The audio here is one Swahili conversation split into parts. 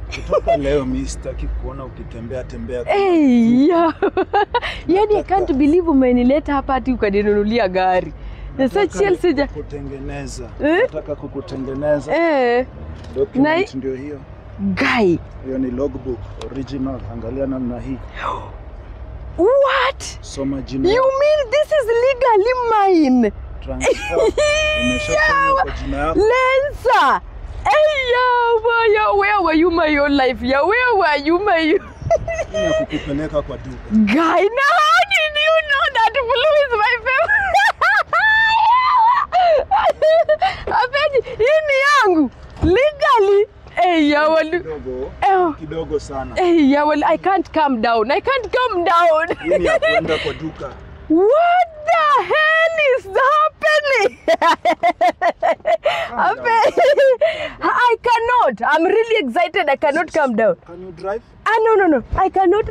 Kutoka leo mi sitaki kuona ukitembea tembea. kama Hey, yeah. yani I can't believe umenileta hapa hati ukaninunulia gari. Na sasa Nataka Chelsea ja... kukutengeneza. Eh? Nataka kukutengeneza. Eh, Document Na- ndio hiyo. guy. Hiyo ni logbook original. Angalia namna hii. What? Soma jina. You mean this is legally mine? Transfer. Umeshafanya kwa jina yako. Lensa. Hey, yeah, yeah, where were you my whole life? Yeah, where were you my Hii ya kukupeleka kwa duka. guy? Now how did you know that blue is my favorite? Apeji, hii ni yangu legally. Hey, yeah, well, Kidogo. eh, Kidogo sana. hey, yeah, well, I can't calm down. I can't calm down. Hii ni ya kuenda kwa duka. What the hell is happening? Ape- I cannot. I'm really excited. I cannot calm down. Can you drive? Ah, no, no, no. I cannot.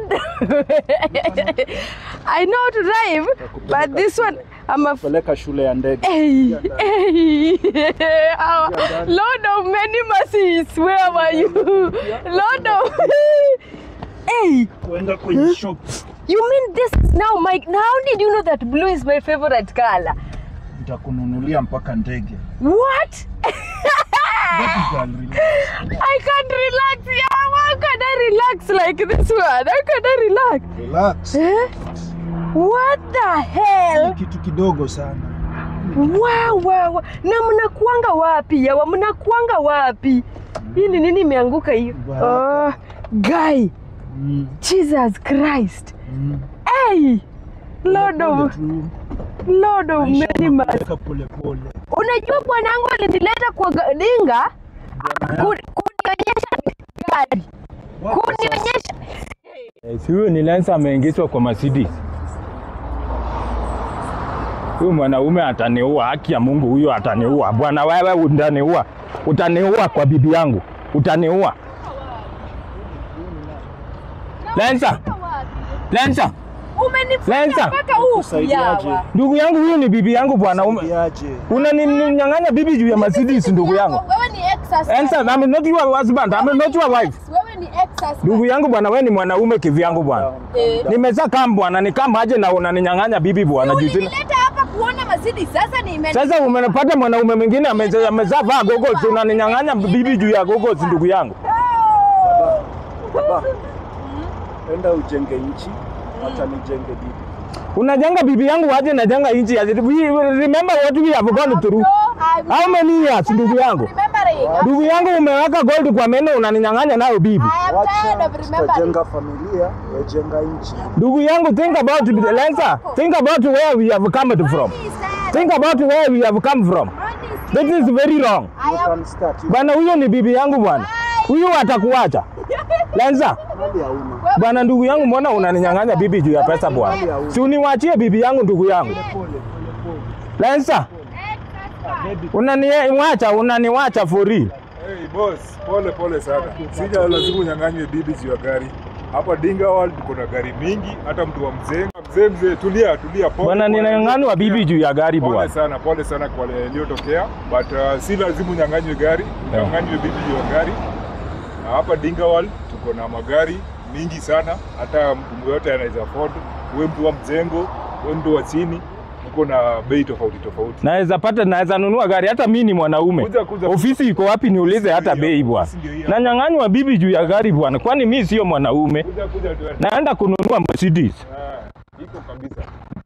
I know how to drive, but this one, I'm a. Peleka shule ya ndege. Hey, hey, Our Lord of many mercies, where were you? Lord of. Hey, Kuenda kwenye shop. you mean this is now my. How did you know that blue is my favorite color? Nitakununulia mpaka ndege. What? Baby girl, relax. I can't relax. Yeah, how can I relax like this one? How can I relax? Relax. Eh? What the hell? Kitu kidogo sana. Wow, wow, wow. Na mnakuanga wapi yawa? Mnakuanga wapi? Hii ni nini imeanguka hiyo? Baraka. Oh, guy, Mm, Jesus Christ. mm. Hey, Lord Pole of, tu. Lord of Maisha many mercies. yanapeleka pole pole. Unajua bwanangu alinileta kwa ga- dinga ku- kunionyesha gari, kunionyesha Eh, Si huyu ni Lensa ameingizwa kwa Mercedes. Huyu mwanaume ataniua, haki ya Mungu, huyo ataniua. Bwana wewe utaniua, utaniua kwa bibi yangu, utaniua. Lensa, Lensa, umenifuata Lensa. mpaka huku Kusaidiaje? yawa. ndugu yangu, huyu ni bibi yangu bwana. Ume- Saidiaje? Unaninyang'anya bibi juu ya Mercedes, ndugu yangu. Wewe ni ex-husband. Lensa, I'm not your husband, I'm not your wife. Wewe ni ex-husband. Ndugu yangu bwana, wewe ni mwanaume kivyangu bwana. Eh. Nimezaa kama bwana, ni kama aje na unaninyang'anya bibi bwana juu sina- Ulinileta hapa kuona Mercedes. Sasa ni Sasa umepata mwanaume mwingine ameza- amezaa vaa gogosi, unaninyang'anya bibi juu ya gogosi, ndugu yangu. Baba, enda ujenge nchi, hata nijenge bibi. Unajenga bibi yangu aje najenga nchi ya We- remember what we have gone through. How many years ndugu yangu? remembering. Ndugu yangu umeweka gold kwa meno unaninyang'anya nayo bibi. I am tired Wacha of remembering. tutajenga familia, wajenga nchi. Ndugu yangu think about it, Lensa. Think about where we have come from. Think about where we have come from. That is very wrong. You can start. You Bwana huyo ni bibi yangu bwana. Huyo atakuacha. Lensa. mali hauna. Bwana ndugu yangu, mbona unaninyang'anya bibi juu ya pesa bwana? Si uniwachie bibi yangu ndugu yangu. Lensa, unaniwacha unaniwacha for real. Hey boss, pole pole sana. Sija lazima unyang'anywe bibi juu ya gari. Hapa Dinga World tuko na gari mingi, hata mtu wa mzee. Mzee mzee, tulia tulia, pole. Bwana pole. ninanyang'anywa bibi juu ya gari Pole bwana. sana, pole sana kwa yaliyotokea, but uh, si lazima unyang'anywe gari, unyang'anywe bibi juu ya gari. Na hapa Dinga World tuko na magari mingi sana, hata mtu yote anaweza afford. Uwe mtu wa mzengo, uwe mtu wa chini, tuko na bei tofauti tofauti. Naweza pata naweza nunua gari hata mimi ni mwanaume. Kuja, kuja. Ofisi iko wapi niulize hata Ofisi ndio bei hiyo, bwana. ofisi ndio hiyo. Nanyang'anywa bibi juu ya gari bwana. Kwani mimi sio mwanaume? Kuja kuja tuende. Naenda kununua Mercedes. Ah, iko kabisa.